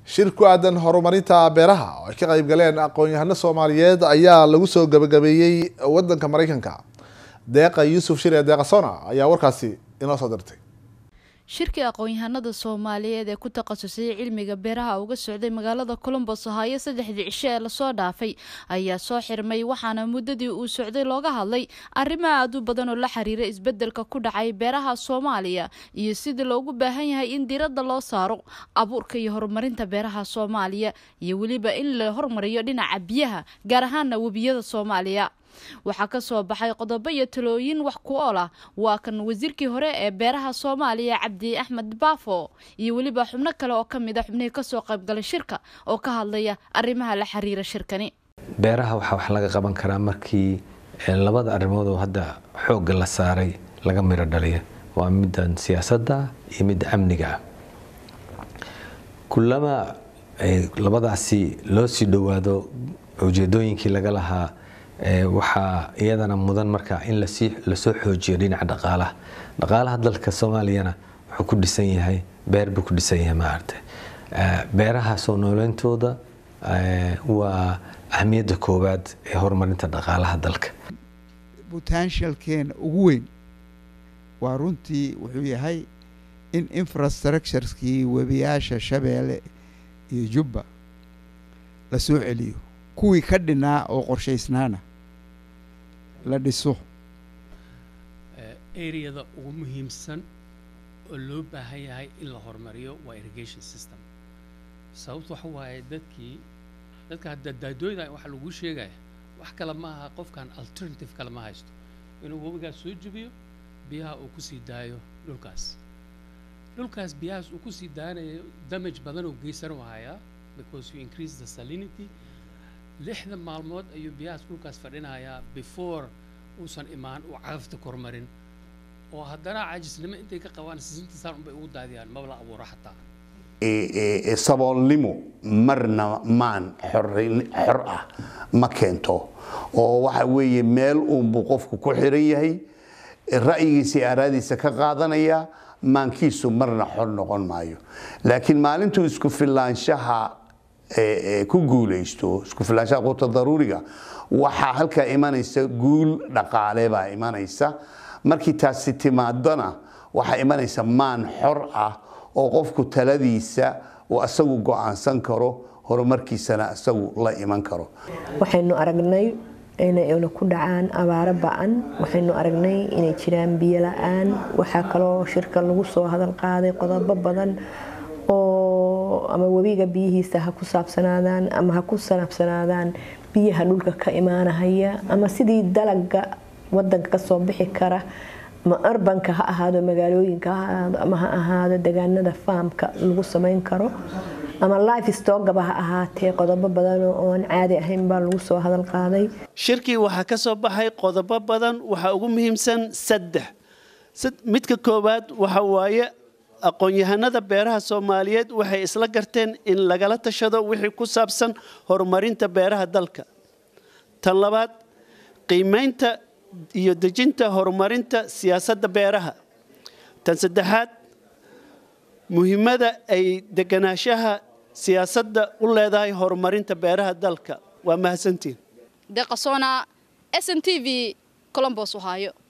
shir ku aadan horumarinta beeraha oo ay ka qayb galeen aqoon-yahano soomaaliyeed ayaa lagu soo gabagabeeyey wadanka mareykanka deeqa yuusuf shire deeqa sona ayaa warkaasi inoo soo dirtay shirkii aqoon-yahanada soomaaliyeed ee ku takhasusay cilmiga beeraha uga socday magaalada colombos ohaayo saddexdii cisho ee lasoo dhaafay ayaa soo xirmay waxaana muddadii uu socday looga hadlay arrimo aad u badan oo la xiriira isbeddelka ku dhacay beeraha soomaaliya iyo sidii loogu baahan yahay in diiradda loo saaro abuurka iyo horumarinta beeraha soomaaliya iyo weliba in la hormariyo dhinaca biyaha gaar ahaana webiyada soomaaliya waxaa ka soo baxay qodobo iyo talooyin wax ku ool ah waa kan wasiirkii hore ee beeraha soomaaliya cabdi axmed baafo iyo weliba xubno kale oo kamid a xubnihii kasoo qaybgalay shirka oo ka hadlaya arrimaha la xiriira shirkani beeraha waxaa wax laga qaban karaa markii labada arrimood oo hadda xoogga la saaray laga miro dhaliya waa middan siyaasadda iyo midda amniga ah kulama labadaasi loo sii dhowaado ujeedooyinkii laga lahaa waxaa iyadana mudan marka in lasoo xoojiyo dhinaca dhaqaalaha dhaqaalaha dalka soomaaliyana wuxuu ku dhisan yahay beer buu ku dhisan yahay maaragtay beeraha soo nooleyntooda waa ahmiyadda koowaad ee horumarinta dhaqaalaha dalka potentialkeena ugu weyn waa runtii wuxuu yahay in infrastructureskii webiyaasha shabeelle iyo jubba la soo celiyo kuwii ka dhinaa oo qorshaysnaana la dhiso areada ugu muhiimsan oo loo baahan yahay in la horumariyo waa irrigation system sababto waxa waaye dadkii dadka hadda daadooyda waxa lagu sheegaya wax kale ma aha qofkan alternative kale ma haysto inuu webigaas soo jebiyo biyaha uu kusii daayo dhulkaas dhulkaas biyahaas uu kusii daanayo damage badan oo geysan u hayaa because you increase the salinity lixda maalmood ayuu biyahaas dhulkaas fadhinayaa before uusan imaan uu cagafta kormarin oo haddana cajisnimo intay ka qabaan sisintiisaan unbay ugu daadiyaan maba la abuuro xataa saboolnimo marna maan xor ah ma keento oo waxa weeye meel uunbuu qofku ku xiran yahay ra'yigiisa iyo aaraadiisa ka qaadanaya maankiisu marna xor noqon maayo laakiin maalintuu isku filaanshaha ku guulaysto isku filaanshaha quuta daruuriga waxaa halkaa imanaysa guul dhaqaale baa imanaysa markii taasi timaadona waxaa imanaysa maan xor ah oo qofku taladiisa uu asagu go'aansan karo horumarkiisana isagu la iman karo waxaynu aragnay inayna ku dhacaan abaaro ba'an waxaynu aragnay inay jiraan biyo la-aan waxaa kaloo shirka lagu soo hadal qaaday qodobo badan oo ama webiga biyihiisa ha ku saabsanaadaan ama ha ku sanaabsanaadaan biyaha dhulka ka imaanahaya ama sidii dalaga wadanka kasoo bixi kara ama arbanka ha ahaado magaalooyinka ha ahaado ama ha ahaado degaanada faamka lagu samayn karo ama life stogaba ha ahaatee qodobo badan oon caadi ahayn baa lagu soo hadal qaaday shirkii waxaa ka soo baxay qodobo badan waxaa ugu muhiimsan saddex midka koowaad waxa waaye aqoon-yahanada beeraha soomaaliyeed waxay isla garteen in lagala tashado wixii ku saabsan horumarinta beeraha dalka tan labaad qiimaynta iyo dejinta horumarinta siyaasadda beeraha tan saddexaad muhiimada ay deganaanshaha siyaasadda u leedahay horumarinta beeraha dalka waa mahadsantiin deqasona s n t v colombos ohaayo